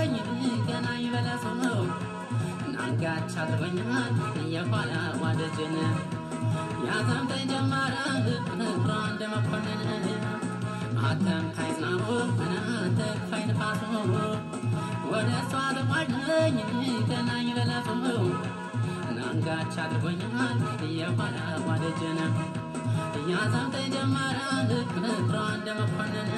ባድረኝ ገና ይበለሱ ነው ናንጋች አድርጎኛል የኋላ ዋደጅን ያዘምተኝ ጀመረ ፍቅሯ እንደ መኮንን አተም ካይዝናቡ እናተ ክፋይ ንፋሱ ወደ እሷ ተቋድነኝ ገና ይበለሱ ናንጋች አድርጎኛል የኋላ ዋደጅን ያዘምተኝ ጀመረ ፍቅሯ እንደ መኮንን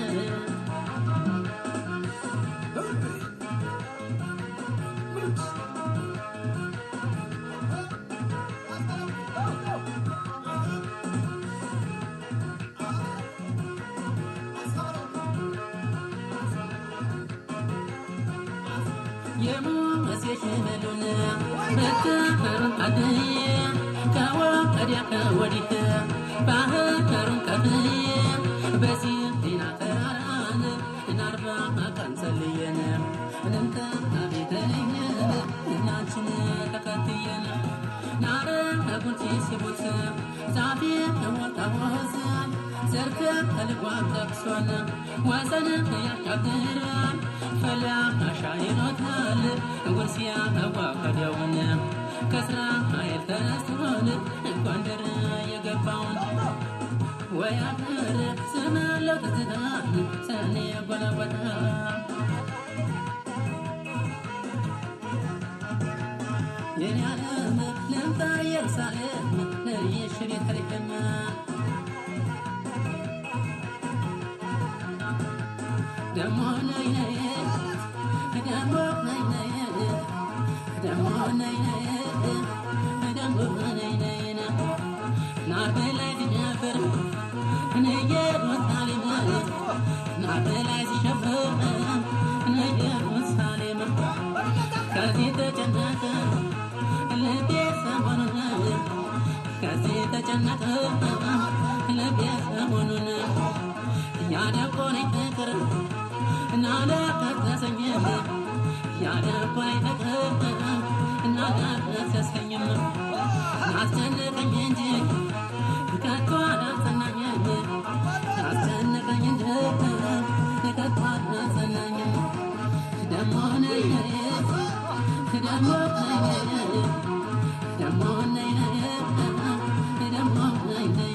የሙሴሽ በሉን በትሩን አድዬ ከወዲያ ከወዲህ ባህሩን ከፍዬ በሲና ተራራን እናርባ ቀን ጸልየን እንተ ቤተልኝ እናችን ተከትየን ናረ ጉንጭ ሲቡት ዛፌ ወጣወዝ ዘርክ ከልጓም ጠቅሶን ወሰን ያሻግራል ፈላ አሻይሮታል ጉርሲያ አዋቀደውን ከስራ ኃይል ተነስቶን ጎንደር የገባውን ወይ አገር ስማለው ትዝታ ሰኔ ጎለጎታ የኔ ዓለም ልምጣ ኢየሩሳሌም ለይሽ ቤተልሔም ደሞ ነይ ነይ ደሞ ነይ ነይ ደሞ ነይ ነይ ደሞ ነይ ነይ ናር በላይ ሲሸፍር ኢየሩሳሌም ናር በላይ ሲሸፍር ኢየሩሳሌም ከዚህ ተጨነቀ ልቤ ሰሞኑን ከዚህ ተጨነቀ ልቤ ሰሞኑን ያደቆነኝ ፍቅር እናለቀሰኝም ያደቆነኝ ፍቅር እናለቀሰኝም አስጨነቀኝ እንጂ ከቶ አላጸናኝም አስጨነቀኝ እንጂ ከቶ አላጸናኝም ደሞ ነይ ነይ ደሞ ነይ ነይ ደሞ ነይ ነይ ደሞ ነይ ነይ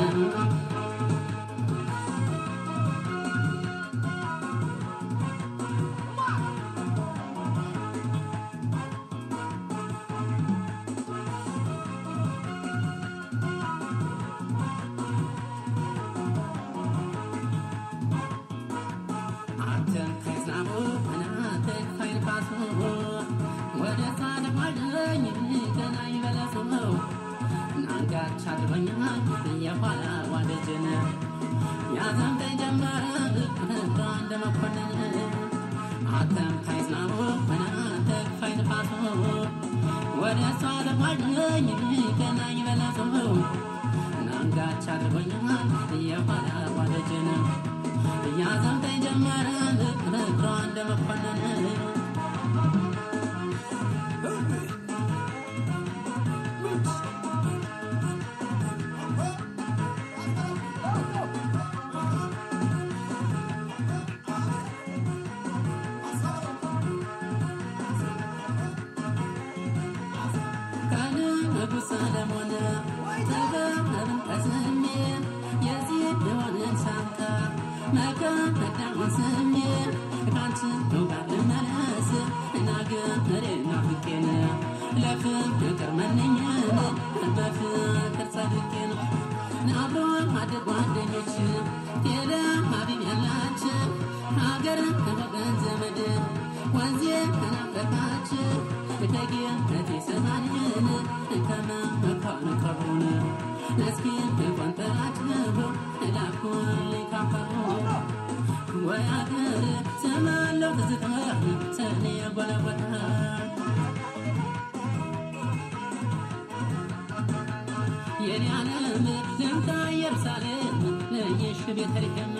አንተን ከዝናቡ እናንተ ከይንፋሱ ወደ ታደማለኝ ገና ይበለሱ ናንጋች አድርጎኛል የኋላ ዋደጅን ያዘምተኝ ጀመረ ፍቅሯ እንደ መኮንን አንተም ከዝናቡ እናንተ ከይንፋሱ ወደ እሷ ተጓዥኝ ገና ይበለሱ ናንጋች አድርጎኛል የኋላ ዋደጅን ያዘምተኝ ጀመረ ፍቅሯ እንደ መኮንን ከንጉሥ ሰለሞን ጥበብን ቀስሜ የዚህ የሆንን ሳንካ መከዳውን ስሜ ካንቺ ጋር ልመለስ እናገሬ ናፍቄን ለፍቅር መነኝን በፍቅር ጸድቄን አብሮ አደግ ጓደኞች ቴለ ሀቢብ ያላችን ሀገር ወገን ዘመድ ወንዜ ተናፈቃች ደግነቴ ሰማንን ከመመካን ከሩን እስኪ ቆንጠራችሁ ላኩልኝ ካፈሩ ወይ አገር ስማለው ትዝታ ሰኔ ጎለጎታ የኔ ዓለም ልምጣ ኢየሩሳሌም ለየሽ ቤተልሔም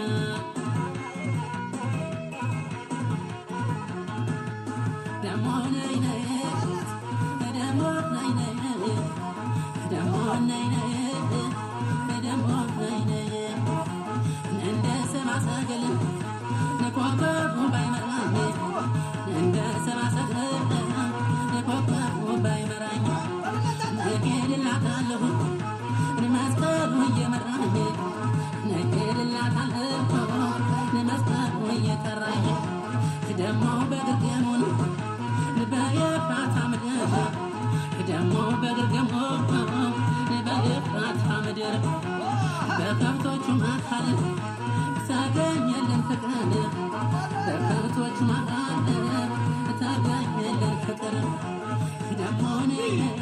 ደሞ ነይ ነይ ደሞ ነይ ነይ ደሞ ነይ ነይ ደሞ ነይ ነይ እንደ ሰብአ ሰገል ንኮከቡ ባይመራሜ እንደ ደሞ በግርግሞ በግፋታ ምድር በከብቶቹ መካል ታገኘልን ፍቅር በከብቶቹ መካል ታገኘልን ፍቅር ደሞ ነይ ነይ